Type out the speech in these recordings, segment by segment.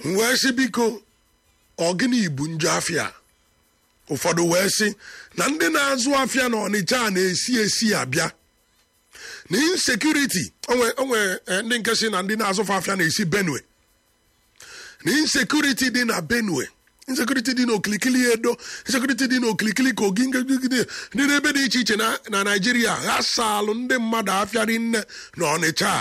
wee sị biko ọ gịnị bụ njọ afịa ụfọdụ wee sị na ndị na-azụ afịa na ọnịcha a na-esi esi abịa na insekuriti onwe ndị nke si na ndị na-azụfe afịa na-esi benue na insekuriti dị na benue insekuriti dị n'okilikili edo insekuriti dị n'okilikili kogi dị n'ebe dị iche iche na naijiria ha salụ ndị mmadụ afịarị nne na ọnịcha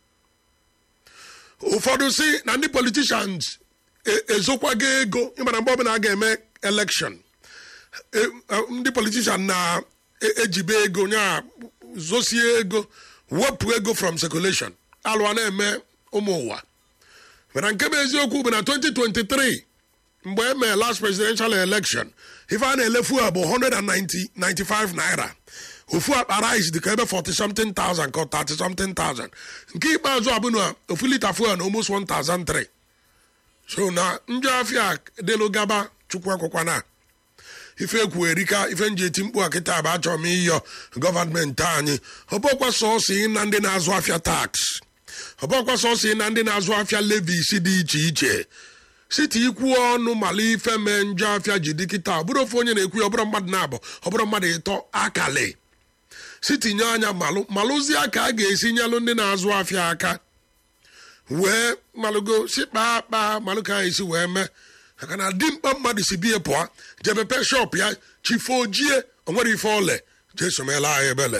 ụfọdụ si na ndị politishans ezokwago ego ịmara mgbe ọbụla a ga-eme elekshọn ndị politishan na-ejibe ego nya zosie ego wepụ ego from circulation alụwa na-eme ụmụ ụwa mana nke bụ eziokwu bụ na 2023 mgbe e mee last presidential election ife a na-elefu a bụ 195 naira ofu akpa rice dịka ebe 40 something thousand ka 30 something thousand nke ikpeazụ abụ na ofu lita fuel na almost 1003 so na njọ afịa dịlụ gaba chukwu akwụkwa na ife ekwu erika ife nji eti mkpu akịta bụ achọrọ m ịyọ gọvanmenti anyị ọbọkwa sọsọ ị na ndị na-azụ afịa tax ọbọkwa sọsọ ị na ndị na-azụ afịa levis dị iche iche site ikwu ọnụ mala ife mee njọ afịa ji dị kịta ọ bụrụ ofe onye na-ekwu ya ọ bụrụ mmadụ na-abụ ọ bụrụ mmadụ ịtọ akali sitinye anya malụ malụzie ka a ga-esi nyelụ ndị na-azụ afịa aka wee malụgo si kpaa kpaa malụ ka anyị si wee mee maka na dimkpa mmadụ si bie pụọ jebepe shọp ya chifo ojie onwere ife ole jesomela anyị ebele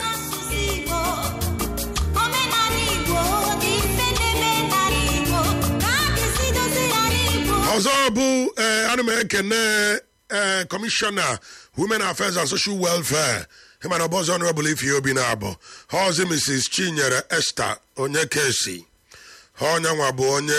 ọzọ bụ ana m ekene ee kọmishọna women affairs and social welfare ịmana ọbọzọ ọnụrọbụla ife obi na-abụ ọzi mrs chinyere esther onye kesi onyenwa bụ onye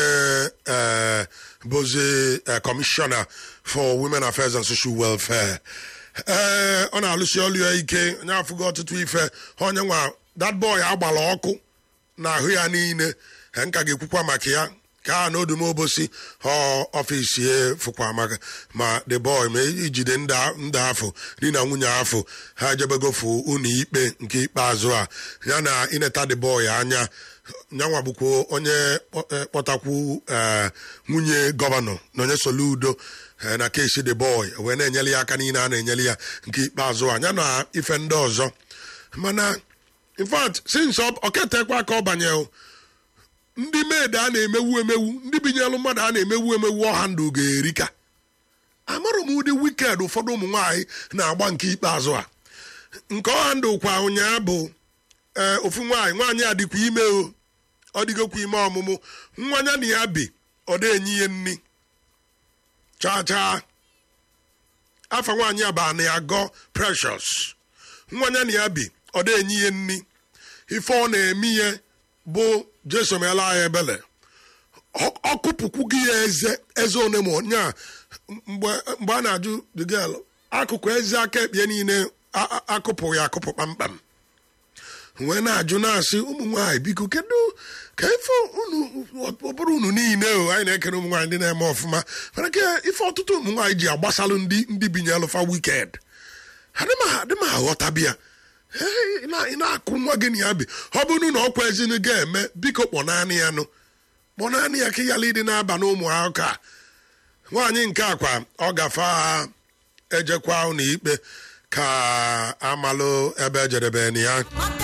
bụzi kọmishọna for women affairs and social welfare ee ọ na-alụsi ọlụ ya ike onye afụgo ọtụtụ ife onye nwa that boy agbala ọkụ n'ahụ ya niile nka ga-ekwukwa maka ya ka na odumobosi ọfisi ya fụkwa maka ma the boy ma ijide ndị afọ di na nwunye afọ ha jebegofu ụlọ ikpe nke ikpeazụ a ya na ineta the boy anya nyanwa bụkwa onye kpọtakwu nwunye gọvanọ na onye soludo na kesi the boy wee na-enyere ya aka niile a na-enyere ya nke ikpeazụ a ya na ife ndị ọzọ mana in fact since oketekwa ka ọ banye ndị med a na-emewu emewu ndị binyelu mmadụ a na-emewu emewu ọha ndụ ga-erika amarụ m ụdị wiked ụfọdụ ụmụ nwaanyị na-agba nke ikpeazụ a nke ọha ndụ kwa ụnyaa bụ ee ofu nwaanyị nwaanyị a dịkwa ime o ọ dịgokwa ime ọmụmụ nwa ya na ya bi ọ na-enye ihe nni chaa chaa afa nwaanyị a ba na ya gọ precious nwa ya na ya bi ọ na-enye ihe nni ife ọ na-eme ihe bụ jesomela anyị ebele ọkụpụkwu gị ya eze eze one ma nya mgbe a na-ajụ the girl akụkụ eze aka ekpe niile akụpụ ya akụpụ kpamkpam wee na-ajụ na-asị ụmụ nwaanyị biko kedu ka ife ọ bụrụ unu niile o anyị na-ekere ụmụ nwaanyị ndị na-eme ọfụma mana ka ife ọtụtụ ụmụ nwaanyị ji agbasalụ ndị ndị binyelụfa wiked adị m aghọtabịa ị na-akụ nwa gị na ya bi ọ bụrụ na ọkwa ezinu ga-eme biko kpọ naanị ya nụ kpọ naanị ya ka ịyala ịdị na-aba na ụmụ ụka nwaanyị nke akwa ọ gafe ha ejekwa ụlọ ikpe ka amalụ ebe ejedebe na ya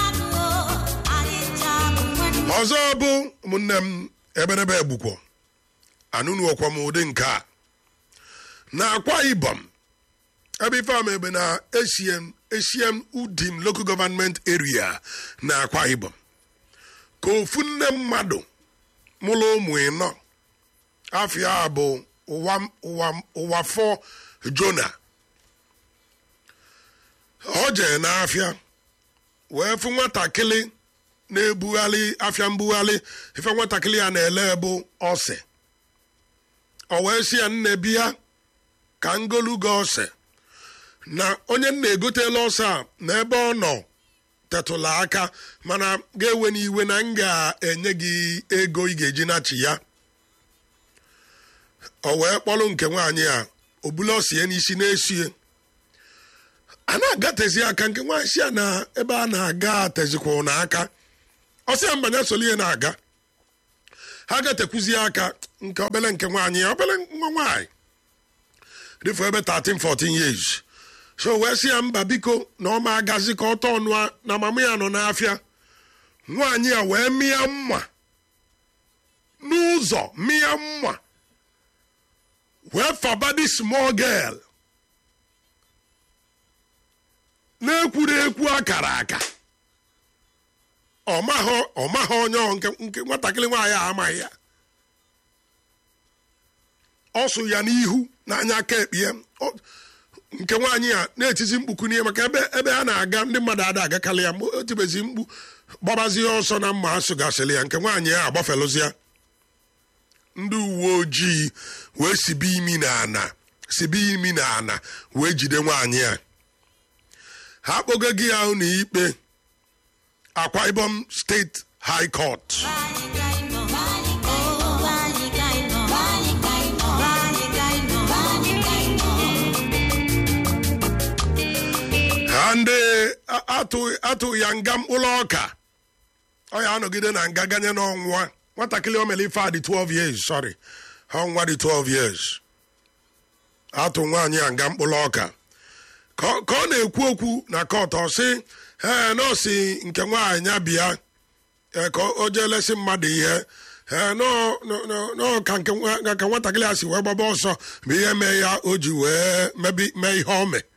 ọzọ bụ ụmụnne m eberebe egbukwo anụnụokwa m ụdị nke a na akwa ibom ebe ife ama ebe na esiem esiem udim local government area na akwa ibom ka ofu nne mmadụ mụrụ ụmụ ịnọ afịa bụ ụwa fọ jona ọ jee n'afịa wee fụ nwatakịrị na-ebugharị afịa mbugharị ife nwatakịrị ya na-ele bụ ose o wee si ya nne bịa ka ngolu gị ose na onye nna egotela ọsọ a na ebe ọ nọ tetụla aka mana ga-ewe n'iwe na m ga-enye gị ego ị ga-eji nachi ya o wee kpọrọ nke nwaanyị a obula osie n'isi na-esie a na-agatezi aka nke nwaanyị si ya na ebe a na-aga tezikwa n'aka ọsịa mbanya soli ihe na-aga ha ga-etekwuzi aka nke obele nke nwaanyị ya obele nwa nwaanyị dịfụ ebe 13 14 years so wee sị ya mba biko na ọ ma agazi ka ọ tọọ ọnụ na mama ya nọ n'afịa nwaanyị a wee mịa mma n'ụzọ mịa mma wee faba dị small girl na-ekwuru ekwu akara aka ọmaghị onye ọ nke nwatakịrị nwaanyị a amaghị ya ọ sụ ya n'ihu n'anya aka ekpe ya nke nwaanyị a na-etizi mkpuku n'ihe maka ebe ebe a na-aga ndị mmadụ ada agakarị ya o tibezi mkpu gbabazie ọsọ na mma asụgasịrị ya nke nwaanyị a agbafelụzia ndị uwe ojii wee sibe imi na ana sibe imi na ana wee jide nwaanyị a ha kpogo gị ahụ na ikpe akwa ibom steeti high court ha ndị atụ ya nga mkpụrụ ọka ọ ya anọgide na nga ganye n'ọnwa nwatakịrị o mere ife a dị 12 years sorry ha nwa dị 12 years atụ nwaanyị a nga mkpụrụ ọka ka ọ na-ekwu okwu na kọt ọ sị ee nọọsị nke nwaanyị ya bịa ka o jee lesi mmadụ ihe ee ka nwatakịrị a si wee gbaba ọsọ bụ ihe mee ya o ji wee mee ihe o mee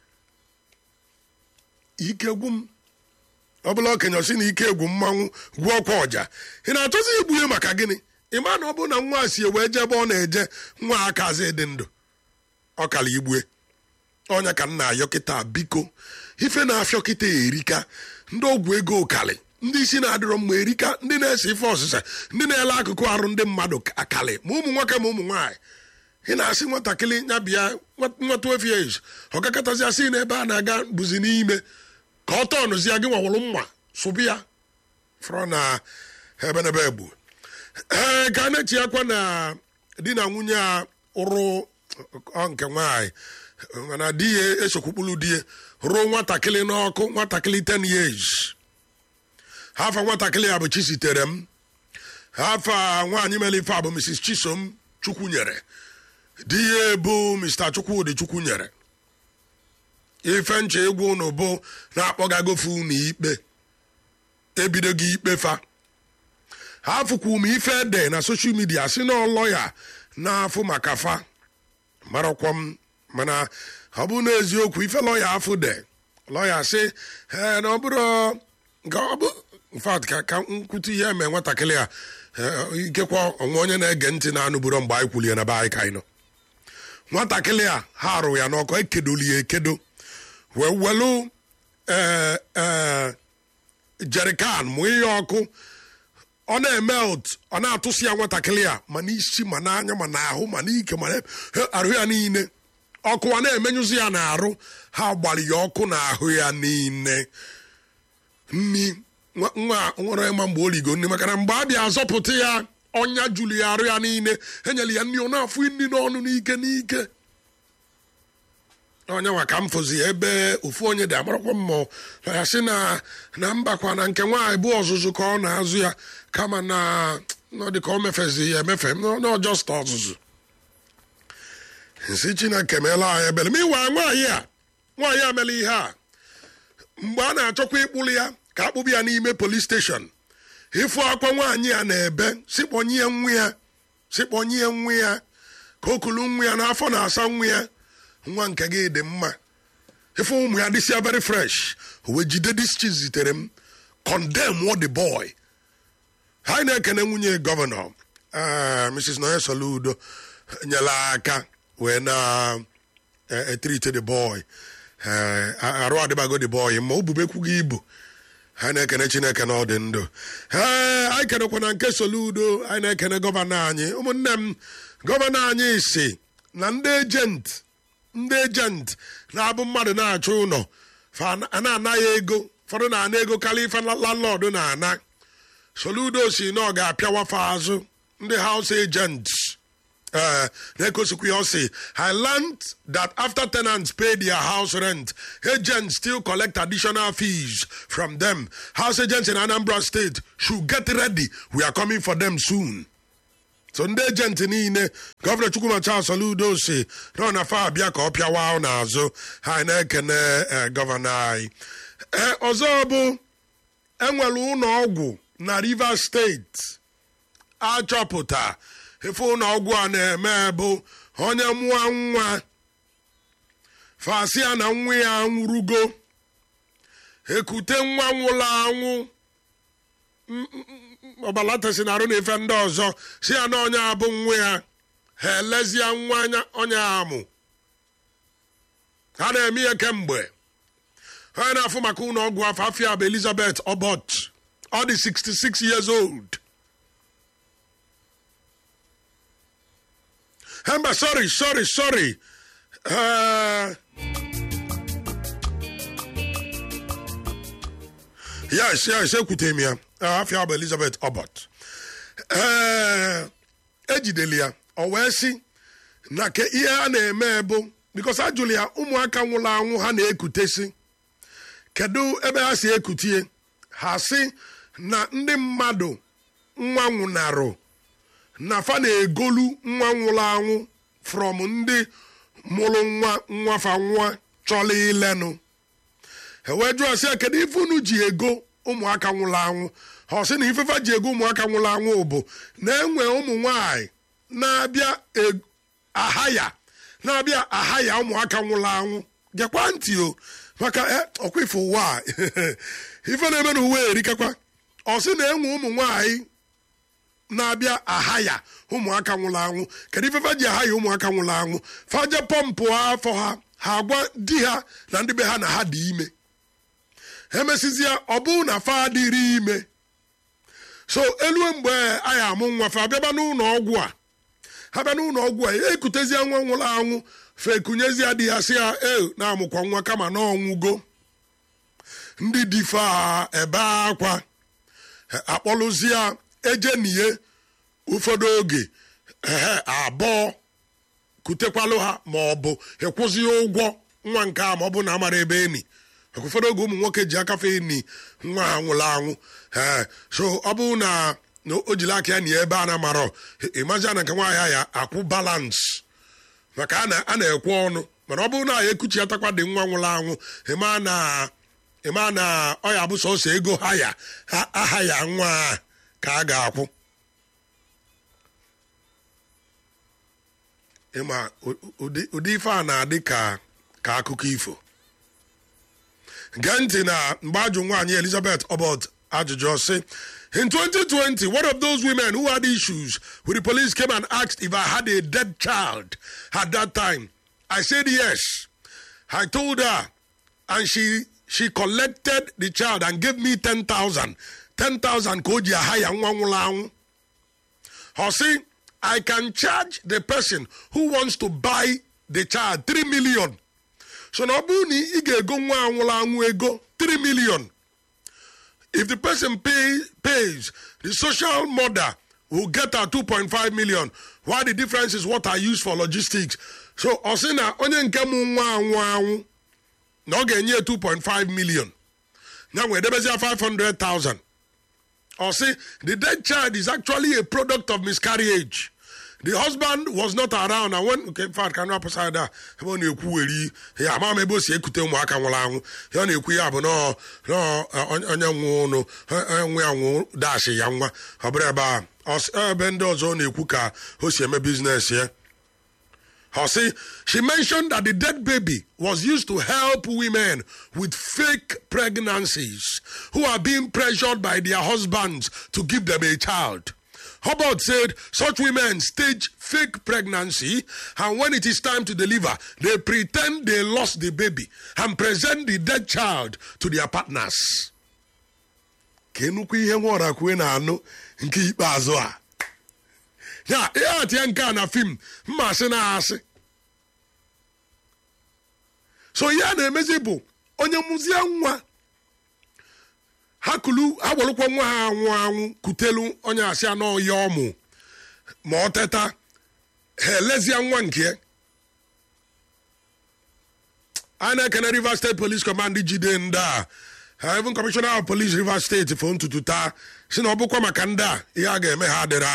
ike gwu m ọ bụla okenye si na ike egwu mmanwụ gwuo ọkwa ọja ị na-achọzi igbu ya maka gịnị ị ma na ọ bụ na nwa si wee jee ebe ọ na-eje nwa akazi dị ndụ ọ kara igbue ọnya ka m na-ayọ kịta biko ife na-afịọ kịta erika ndị ọgwụ ego ụkalị ndị isi na-adịrọ mma erika ndị na-ese ife ọsịsa ndị na-ele akụkụ arụ ndị mmadụ akalị ma ụmụ nwoke ma ụmụ nwaanyị ị na-asị nwatakịrị ya bịa nwa 12 years ọ gakọtazi asị na ebe a na-aga bụzi n'ime ka ọ tọọnụzie gị nwawụrụ mma sụbụ ya fọrọ na ebenebe egbu ee ka a na-echi akwa na di na nwunye a ụrụ nke nwaanyị mana di ya esokwukpulu di ya ruo nwatakịrị n'ọkụ nwatakịrị 10 years hafa nwatakịrị ya bụ chisitere m hafa nwaanyị mere ife a bụ mrs chisom chukwu nyere di ya bụ mr chukwudị chukwu nyere ife nche egwu unu bụ na-akpọgagofe unu ikpe ebidogo ikpe fa ha fụkwu m ife ede na soshal midia si na lọya na-afụ maka fa marakwa m mana ọ bụ n'eziokwu ife lọya afụ de lọya si ee na ọ bụrụ nke ọ bụ mfat ka nkwute ihe eme nwatakịrị a ikekwa onwe onye na-ege ntị na-anụburo mgbe anyị kwulie na be anyị ka anyị nọ nwatakịrị a ha arụ ya n'ọkụ ekedoli ya ekedo wee welu jerikan mụ ihe ọkụ ọ na-emelt ọ na-atụsi ya nwatakịrị a ma n'isi ma n'anya ma n'ahụ ma n'ike ma arụ ya niile ọkụ a na-emenyụzi ya n'arụ ha gbara ya ọkụ n'ahụ ya niile nni nwa nwere ịma mgbe o ligo nne maka na mgbe a bịa azọpụta ya ọnya juru ya arụ ya niile enyere ya nri ọ na-afụ nri n'ọnụ n'ike n'ike onye nwa ka m fụzi ebe ofu onye dị amarakwa mmụọ ya sị na na mbakwa na nke nwaanyị bụ ọzụzụ ka ọ na-azụ ya kama na ọ dị ka o mefezi ya emefe n'ọjọst ọzụzụ nsi chineke meela anyị ebere ma ịwa nwaanyị a nwaanyị a mere ihe a mgbe a na-achọkwa ịkpụrụ ya ka akpụbụ ya n'ime polis steshọn ịfụ akwa nwaanyị a na-ebe sikpọnye nwa ya sikpọnye nwa ya ka o kulu nwa ya n'afọ na-asa nwa ya nwa nke gị dị mma ife ụmụ ya dịsịa very fresh wee jide dis zitere m condemn what the boy ha na-ekene nwunye gọvanọ mrs noye soludo nyere aka wee na etrite the boy arụ adịbago the boy ma obubekwughị ibu ha na-ekene chineke na ọ dị ndụ ee anyị kenekwa na nke soludo anyị na-ekene gọvanọ anyị ụmụnne m gọvanọ anyị si na ndị ejenti ndị ejenti na-abụ mmadụ na-achọ ụlọ a na-anaghị ego ụfọdụ na-ana ego karịa ife landlord na-ana soludo si na ọ ga-apịawafa azụ ndị house agents uh, na-ekosikwa ya ọ sị I learned that after tenants pay their house rent agents still collect additional fees from them house agents in Anambra State should get ready we are coming for them soon so ndị ejenti niile gọvanọ chukwuma charles soludo si nọ na fa abịa ka ọ pịawa ahụ n'azụ ha na-ekene gọvanọ anyị ọzọ bụ enwere ụlọ ọgwụ na rivers steeti achọpụta efe ụlọ ọgwụ a na-eme bụ onye mụọ nwa fasia na nwa ya nwụrụgo ekute nwa nwụrụ anwụ ọbalatasi na arụ na ife ndị ọzọ si ya na onye abụ nwa ya ha elezie nwa onye amụ ha na-eme ihe kemgbe onye na-afụ maka ụlọ ọgwụ afọ afia bụ elizabeth obot ọ dị 66 years old Hemba, sorry, sorry, sorry. Uh, yes, yes, ekwute m ya. Afia bụ Elizabeth Obot. ejideli ya ọ wee sị na ke ihe a na-eme bụ bikos a jụrụ ya ụmụaka nwụrụ anwụ ha na-ekutesi kedu ebe ha si ekutie ha sị na ndị mmadụ nwa nwụnarụ na fa na-egolu nwa nwụrụ anwụ from ndị mụrụ nwa nwafa nwa chọrọ ilenụ ewee jụọ sị kedu ife unu ji ego ụmụaka nwụrụ anwụ ha sị na ifefa ji ego ụmụaka nwụrụ anwụ bụ na-enwe ụmụ nwanyị na-abịa aha ya na-abịa aha ya ụmụaka nwụrụ anwụ gekwa ntị o maka ọkwa ife ụwa a ife na-eme na uwe erikakwa ọ sị na-enwe ụmụ nwanyị na-abịa aha ya ụmụaka nwụrụ anwụ kedu ifefe ji aha ya ụmụaka nwụrụ anwụ faje pọmpụ afọ ha ha agwa di ha na ndị be ha na ha dị ime emesizie ọ bụrụ na fa adịrị ime so elue mgbe anyị amụ nwa fa abịaba n'ụlọ ọgwụ a ha bịa n'ụlọ ọgwụ a ekutezie nwa nwụrụ anwụ fekunyezie di ya si ya e na-amụkwa nwa kama na ọnwụgo ndị difa ebe akwa akpọlụzie ejenie ụfọdụ oge ehe abụọ kutekwalụ ha ma ọ bụ ịkwụzie ụgwọ nwa nke a ma ọ bụ na amara ebe eni ụfọdụ oge ụmụ nwoke ji akafe eni nwa ha nwụrụ anwụ ee so ọ bụrụ na o jiri aka ya na ebe a na-amarọ ịmazi na nke nwaanyị ya akwụ balansị maka a na-ekwe ọnụ mana ọ bụrụ na ya ekuchiatakwa dị nwa nwụrụ anwụ ịma na ịma na ọ ya bụ sọsọ ego ha ya aha ya nwa ka a ga-akwụ ịma ụdị ife a na-adị ka ka akụkọ ifo gee ntị na mgbe ajụ nwaanyị elizabeth obot ajụjụ sị in 2020 one of those women who had issues with the police came and asked if i had a dead child at that time i said yes i told her and she she collected the child and gave me 10,000 10,000 ka o ji aha ya nwa nwụrụ anwụ ọ sị I can charge the person who wants to buy the child 3 million. So na ọ bụrụ na ị ga-ego nwa anwụrụ anwụ ego 3 million. If the person pay, pays, the social mother will get her 2.5 million. Why the difference is what I use for logistics. So ọ sị na onye nke mụ nwa anwụ anwụ na ọ ga-enye 2.5 million. Ya nwee debezia 500,000. Or say the dead child is actually a product of miscarriage. The husband was not around and when okay, in fact can up side that ebe ọ na-ekwu weri ya ama m ebe o si ekute ụmụaka nwụrụ anwụ ya ọ na-ekwu ya bụ nọ onye nwụ ụnụ nwe ya nwụ dashi ya nwa ọ bụrụ ebe a ebe ndị ọzọ ọ na-ekwu ka o si eme biznes ya Her say she mentioned that the dead baby was used to help women with fake pregnancies who are being pressured by their husbands to give them a child. Hubbard said such women stage fake pregnancy and when it is time to deliver, they pretend they lost the baby and present the dead child to their partners. ka enukwu ihe nwụra kwue na-anụ nke ikpeazụ a ya ihe atie nke a na fim mmasị na-asị so ihe a na-emezi bụ onye mụzie nwa ha kulu ha welụkwa nwa ha anwụ anwụ kutelu onye asị anọ ya ọmụ ma ọ teta ha elezie nwa nke a na-ekene rivers state police command jide ndị a ha even commissioner of police rivers state fo ntutu taa si na ọ bụkwa maka ndị a ihe a ga-eme ha adịrị